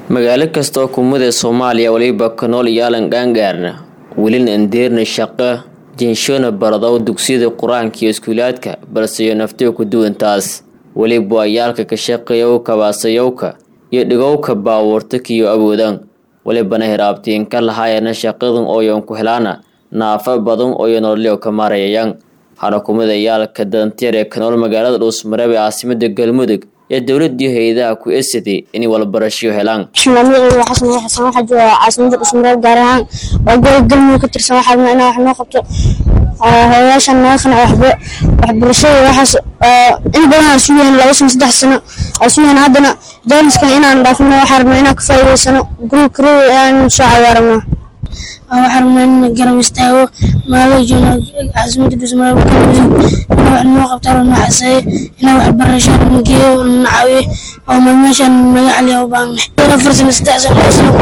magaalo kasta oo kumida soomaaliya weliba ka nool yaalan gaangaarna welina andeerna shaqo jinshoona baradow dugsiyada qur-aanka iyo iskuulaadka balse iyo naftiga ku duwantaas weliba waa yaalka ka shaqeeyowka baasayowka iyo dhigowka baabuurta kiyo awoodan welibana hiraabtiin ka lahaayana shaqadan ooyan ku helaana naafa badan ooyo nololyo ka maarayayaan hana kumida yaalka dantiir ee ka nool magaalada dhuusmareeb ee caasimada galmudug ee dowladii hay-adaha ku esaday inay walbarasho helaan magaceyga xasan xasan waxaa jooga caasimada dhusmareeb gaar ahaan waa gobol galmudug ka tirsan waxaa rabnaa inaa wax noo qabto hooyaashan naga qanac waxba waxbarashada waxaas in badan aan sugayna laba sano saddex sano aan sugayna haddana jaaniskan inaan dhaafino waxaa rabnaa inaan ka faa'iidaysano gurug karow aan soo cawaarano waxaa rabnaa in garab istaago magaalada joogna caasimada dhusmareeb galmudug inaa wax noo qabto la noo xaseeyo inaa waxbarasho na geeyo na caawiyo oo ma meeshaan naga caliya u baahnay afar sano saddex sano laba sano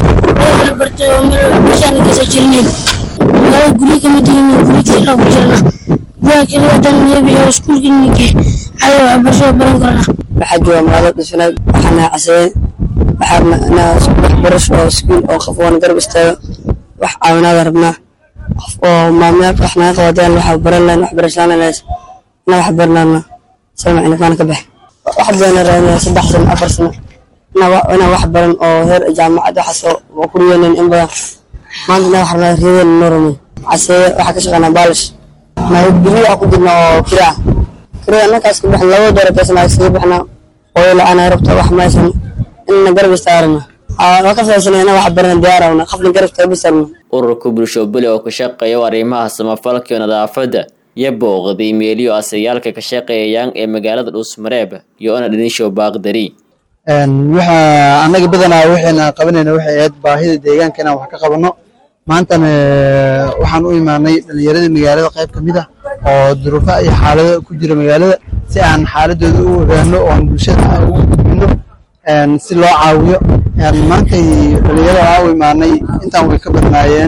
la bartay oo meel meeshaan geysa jirnayn magaalada guryo kama digin guryo kala ku jirna guryaha kale wadan nebi oo iskuulka ninke cali waxbarasho baran karna waxaa jooga magaalada dhusmareeb waxaana caseeyey waxaa rabnaa inaa waxbarasho oo iskuul oo qof oona garab istaago wax caawinaada rabnaa qof oo maamulaad wax naga qabataan waxa baran lahayn waxbarashaan lahayn inaa wax baranana sama cilifaan ka bax wax badan raadinaya saddex sano afar sano inaa wax baran oo heer jaamacad waxaas oo ku riyeeneen in badan maanta inaa wax rabnaa riyadeen noo rumay caseeye waxaa ka shaqeynaa baalish guryo wax ku jirna oo kira ah kirada annakaas ka baxna laba doora beesna iskaga baxnaa oo la-aan rabta wax meeshan inna garab istaarana waa ka faasanay inaa wax barana diyaarawna qofna garab taabisarna ururka bulsho buli oo ka shaqeeya arrimaha samafalka iyo nadaafadda iyo booqday meeliyo asayaalka ka shaqeeyayaan ee magaalada dhuusmareeb iyo ona dhinisho baaqdari waxa annaga badanaa waxayna qabanayna waxay ahayd baahida deegaanka inaan wax ka qabanno maantana waxaan u imaanay dhallinyaradii magaalada qayb ka mid ah oo duruufa iyo xaalado ku jira magaalada si aan xaaladooda u ogaano oon bulshada ugu gudbino si loo caawiyo maantay dhalinyarada waa u imaanay intaan way ka badnaayeen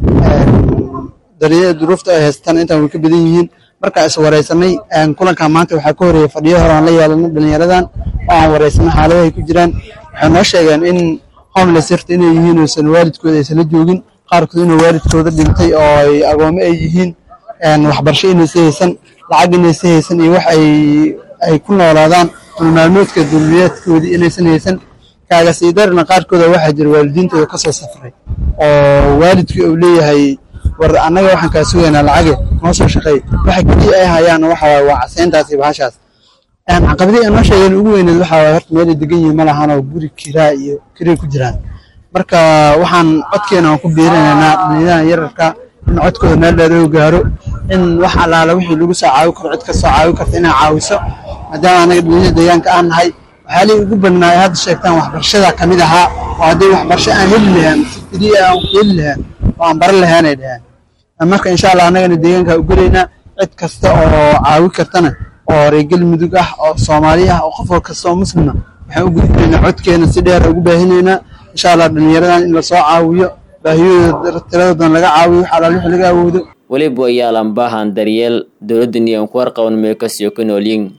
duruufta ay haystaan intaan way ka badan yihiin markaa is wareysanay kulankan maanta waxaa ka horeeyay fadhiyo hore aan la yeelanay dhalinyaradan oo aan wareysanay xaaladahay ku jiraan waxay noo sheegeen in homeless yarta inay yihiin oosan waalidkooda aysan la joogin qaarkood inuu waalidkooda dhintay oo ay agoome ay yihiin waxbarasho inaysa haysan lacag inaysa haysan iyo wax ay ku noolaadaan maalmoodka dulmiyaadkoodii inaysan haysan kaagasiidarna qaarkooda waxaa jira waalidiintooda kasoo safray oo waalidkii uu leeyahay war annaga waxaan kaa sugaynaa lacage noo soo shaqeey waxa keliya ay hayaan waxa waaye waa caseyntaas iyo bahashaas caqabadii ay noo sheegeen ugu weyneed waxa waaye horta meelay degan yihiin ma lahan oo guri kiraa iyo kiray ku jiraan marka waxaan codkeena aan ku biirinaynaa dhalinyaradan yararka in codkooda meel dheer oo gaaro in wax allaala wixii lagu soo caawi karo cid ka soo caawi karta inay caawiso maadaama annaga dhalinyarada deegaanka aan nahay waxyaalihii ugu badnaa ay hadda sheegtaan waxbarashada ka mid ahaa oo haddii waxbarasho aan heli lahaan si keliya aan ku heli lahaan oo aan baran lahaanay dhaheen marka insha allah annagana deegaanka u gelaynaa cid kasta oo caawi kartana oo reer galmudug ah oo soomaali ah oo qof kasta oo muslima waxaan u gudbinaynaa codkeena si dheer ugu baahinaynaa insha allah dhalinyaradan in lasoo caawiyo baahiyahooda tiradoodan laga caawiyo wax allaal wix laga awoodo weliba yaalan baahan daryeel dowladdan iyo aan ku warqaban meelkasiyo ka noolyin